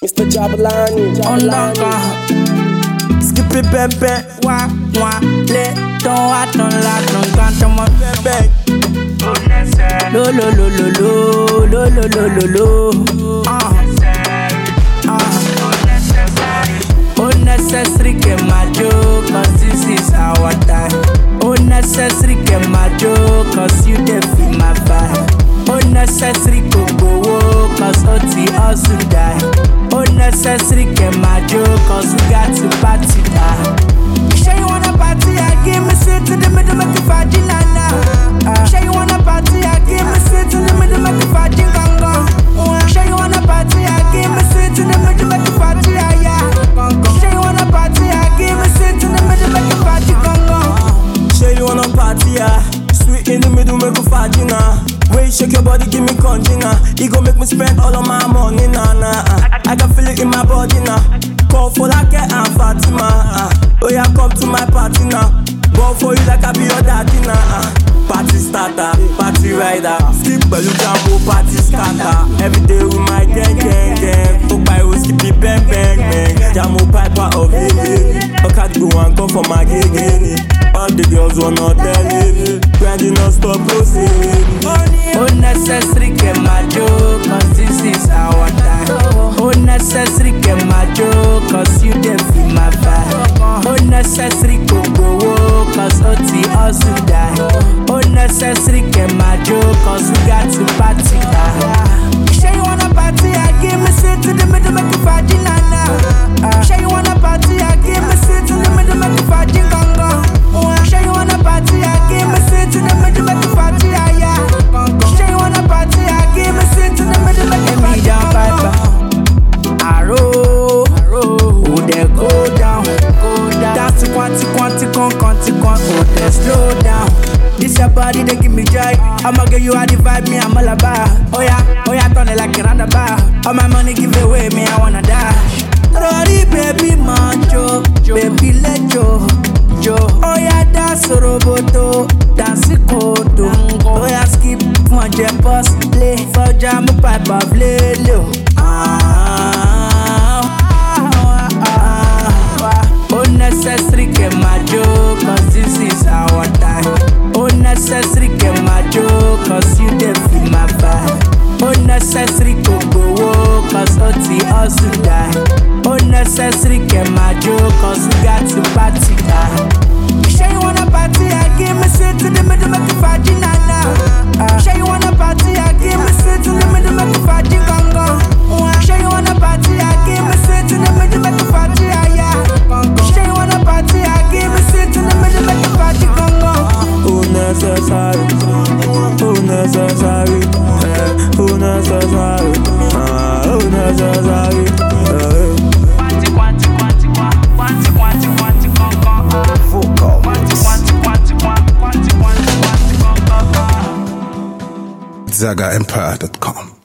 Mr. Jabalani. Ondonka Skippy Pepe, Wa wa Le Ton wa ton la ton kan ton mo Pepe. Lo lo lo lo lo Lo lo lo lo lo Ah Ah Unnecessary que majo Cause this is our time Unnecessary que majo Cause you dey feel my vibe Unnecessary go go Cause OT also die Unnecessary que majo Cause we got to party die Say you wanna party I give me sit to the middle make you vagina now Say you wanna party I give me sit to the middle make you vagina gong Say you wanna party I give me sit to the middle make you party yeah yeah Say you wanna party I give me sit to the middle make you party gong Say you wanna party, ah. Sweet in the middle, make you fatina. When you shake your body, give me conjina. It gon' make me spend all of my money, nah, nah. ah. I can feel it in my body now. Call for like and Fatima. ah. Oh yeah, come to my party now. Ball for you like I be your daddy now. ah. Party starter, party rider. Skip pẹ̀lú jambo, party scatter. Every day with my gang, gang, gang. Ó pariwo skippy bang, bang, bang. Jamo piper of Hege. Ọ̀kadì go and come for my gege. All the girls wanna tell me. Grinding non stop, proceed. Unnecessary que majo Cause this is our time Unnecessary que majo Cause you dey feel my vibe Unnecessary go go Cause OT also die Unnecessary que majo Cause we got to party die Say you wanna party I give me sit to the middle make you vagina now Say you wanna party I give me sit to the middle make you vagina gong gong Say you wanna party I give me sit to the middle make you party yeah yeah Say you wanna party I give me sit to the middle make you party gong gong Arrow, who dey go down, go down. That's the quanti quanti con quanti con, oh dey slow down. This your body, they give me joy. I'ma give you all the vibe, me I'm all about. Oh yeah, oh yeah, turn it like a roundabout. All my money give away, me I wanna dash. Rory baby macho, baby let yo, yo. Oh yeah, dance roboto, dance koto. Oh yeah, skip one jet bus, play for jam pipe of lelo. Ah, ah, ah, ah. Unnecessary que majo, cause this is our time. Unnecessary que majo, cause you dey feel my vibe. Unnecessary go go, cause OT also die. Unnecessary que majo, cause we got to party die. Say you wanna party, I give me sit to the middle, make you vagina now. Say you wanna party, I give me sit to the middle, make you vagina gong gong. Say you wanna party, I give me sit to the middle, make you party yeah yeah. Say you wanna party, I give me sit to the middle, make you party gong gong. Unnecessary, unnecessary, eh, unnecessary, ah, unnecessary. eh. Quanti quanti quanti quanti quanti quanti quanti gong gong. Vocal. Quanti quanti quanti quanti quanti quanti quanti gong gong. ZagaEmpire.com.